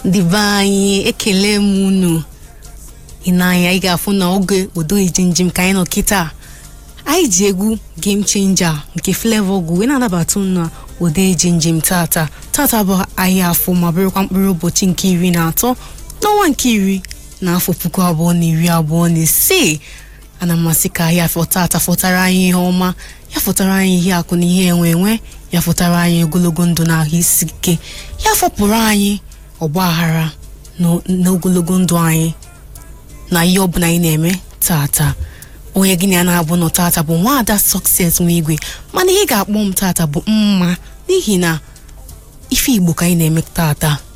ndị be anyị ekele m unu ị na-anya ị ga-afụ na oge odo ijinjim ka anyị nọ kịta anyị ji egwu game changer nke Flavour gwu wee na-anabata unu na odo ijinjim tata tata bụ ahịa afọ ma bụrụkwa mkpụrụ ụbọchị nke iri na atọ n'ọnwa nke iri na afọ puku abụọ na iri abụọ na isii ana mmasị ka ahịa afọ tata fọtara anyị ihe ọma ya fọtara anyị ihe akụ na ihe enwe enwe ya fọtara anyị ogologo ndụ na ahụ isi ike ya fọpụrụ anyị ọgba aghara n'ogologo ndụ anyị na ihe ọbụla anyị na-eme tata onye gịnị a na-abụ nọ tata bụ nwaada Success nwa igwe mana ihe ga-akpọ m tata bụ mma n'ihi na ife Igbo ka anyị na-eme tata